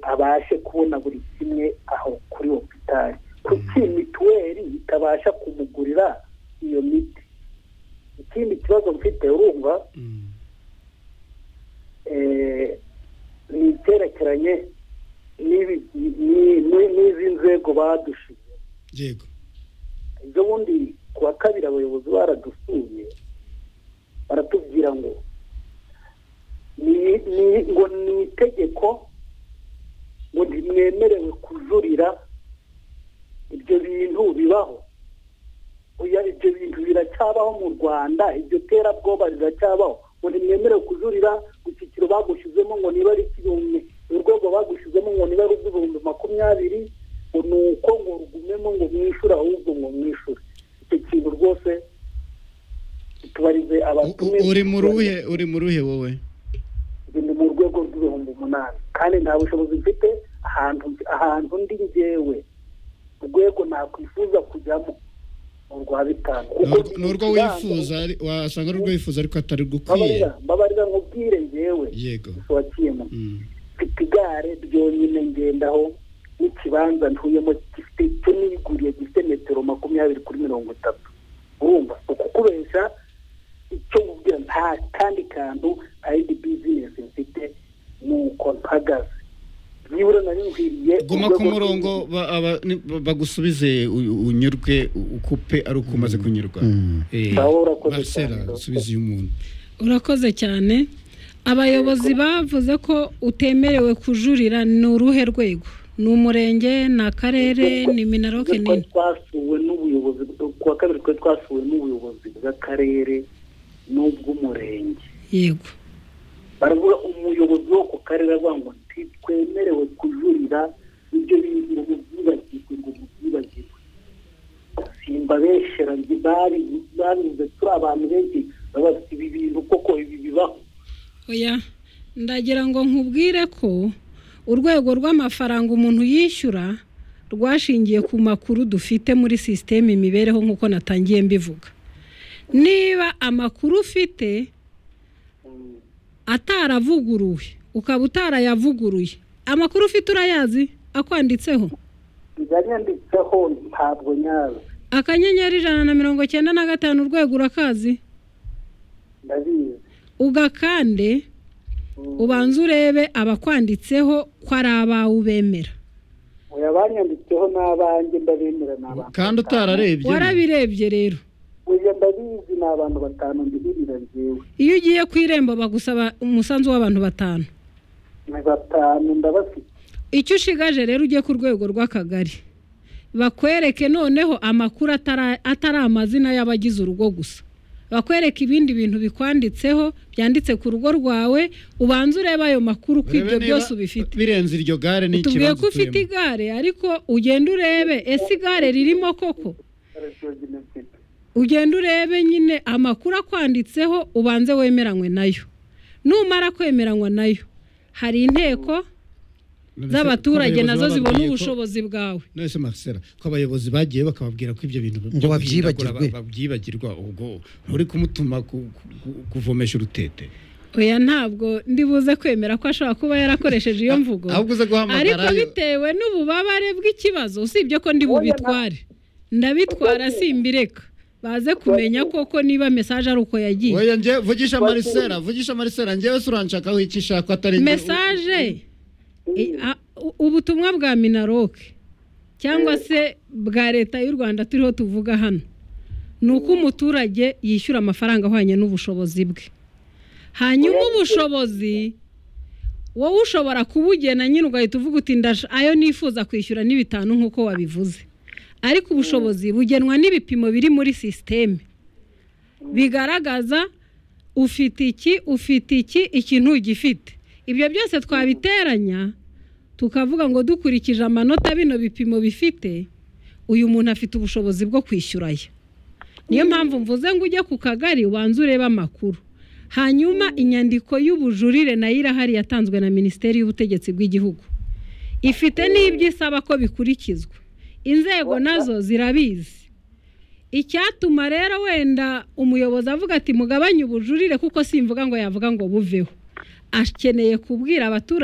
babashe kubona buri kimwe aho kuri hopitari kuki mituweli itabasha kumugurira iyo miti ikindi kibazo mfite urumva ni icyerekeranye n'izi nzego badushije yego ibyo bundi ku wa kabiri abayobozi baradusuye baratubwira ngo ngo ni itegeko ngo ntimwemerewe kujurira ibyo bintu bibaho oya ibyo bintu biracyabaho mu rwanda ibyo terabwoba biracyabaho ngo ntimwemerewe kujurira ku cyiciro bagushizemo ngo niba ari ikibumbi urwego bagushizemo ngo niba ari ubw'ibihumbi makumyabiri ngo ni uko ngo rugumemo ngo mwishure ahubwo ngo mwishure icyo kintu rwose tubarize abatumiwe uri mu ruhe uri mu ruhe wowe ni mu rwego rw'ibihumbi umunani kandi nta bushobozi mfite ahantu ahantu ndi ngewe urwego nakwifuza kujyamo ni urwa bitanu ni urwo wifuza ari- wasanga ari urwo wifuza ariko atari rugukwiye mbabarira mbabarira nkubwire ngewe yego wakiyemo Mm. mfite igare ryonyine ngendaho n'ikibanza ntuyemo gifite cyo niguriye gifite metero makumyabiri kuri mirongo itatu urumva ukukubesha icyo nkubwira nta kandi kantu nta yindi bizinesi mfite nuko mpagaze nibura nari nkwiriye guma ku urwego murongo rw'igihugu- ba- aba- ni- ba- bagusubize u- unyurwe u- ukupe ari uko umaze kunyurwa Eh, Sawa, urakoze Marcela cyane. subiza uyu muntu urakoze cyane abayobozi bavuze ko utemerewe kujurira ni uruhe rwego ni umurenge ni akarere ni minaroke twari nini twasuwe n'ubuyobozi ku wa kabiri twari twasuwe n'ubuyobozi bw'akarere n'ubw'umurenge yego baravuga umuyobozi wo ku karere aravuga ngo ntitwemerewe kujurira ibyo bintu ngo mubyibagirwe ngo mubyibagirwe simbabeshera njye babi- babivuze turi abantu benshi baba bafite ibi bintu koko ibi bibaho oya ndagira ngo nkubwire ko urwego rw'amafaranga umuntu yishyura rwashingiye ku makuru dufite muri sisiteme imibereho nk'uko natangiye mbivuga niba amakuru ufite Mm, ataravuguruwe ukaba utarayavuguruye amakuru ufite urayazi akwanditseho biranyanditseho ntabwo nyazo akanyenyeri ijana na mirongo cyenda na gatanu urwego urakazi ndabizi ugakande Mm, ubanze urebe abakwanditseho ko ari abawe ubemera oya, banyanditseho n'abanjye ndabemera ni abantu batanu. kandi utararebye warabirebye rero oya ndabizi ni abantu batanu mbihirira njyewe iyo ugiye ku irembo bagusaba umusanzu w'abantu batanu ni batanu ndabafite icyo ushigaje rero ujye ku rwego rw'akagari bakwereke noneho amakuru atara- atari amazina y'abagize urugo gusa bakwereka ibindi bintu bikwanditseho byanditse ku rugo rwawe ubanze urebe ayo makuru ko ibyo byose ubifite birenze iryo gare ni tubwiye ko ikibazo ufite igare ariko ugenda urebe ese igare ririmo koko barashoje mfite ugenda urebe nyine amakuru akwanditseho ubanze wemeranywe nayo numara kwemeranywa nayo hari inteko None se z'abaturage ko abayobozi nazo zibona bababwiye ko- ubushobozi bwawe none se Marcela ko abayobozi bagiye bakababwira ko ibyo bintu byo Ngo guhindagura babyibagirwe. ba- babyibagirwa ubwo nturi kumutuma ku- ku- kuvomesha urutete oya ntabwo ndibuze kwemera ko ashobora kuba yarakoresheje iyo mvugo ahubwo uze ariko guhamagara bitewe n'ububabare bw'ikibazo usibye ko ndi bubitware ndabitwara simbireka baze kumenya koko niba mesaje ari uko yagiye Oya nge vugisha Marcela vugisha Marcela ngewe se uranshakaho iki nshaka atari nge- mesaje i- a- u- ubutumwa bwa minaroke cyangwa se bwa leta y'u rwanda turiho tuvuga hano ni uko umuturage yishyura amafaranga ahwanye n'ubushobozi bwe hanyuma ubushobozi wowe ushobora kubugena nyine ugahita uvuga uti ndash- ayo nifuza kwishyura ni bitanu nk'uko wabivuze ariko ubushobozi bugenwa n'ibipimo biri muri sisiteme bigaragaza ufite iki ufite iki iki ntugifite ibyo byose twabiteranya tukavuga ngo dukurikije amanota bino bipimo bifite uyu muntu afite ubushobozi bwo kwishyuraya niyo mpamvu mvuze ngo ujye ku kagari ubanze urebe amakuru hanyuma inyandiko y'ubujurire nayo irahari yatanzwe na minisiteri y'ubutegetsi bw'igihugu ifite n'ibyo isaba ko bikurikizwa inzego nazo zirabizi icyatuma rero wenda umuyobozi avuga ati mugabanye ubujurire kuko simvuga ngo yavuga ngo buveho akeneye kubwira abaturage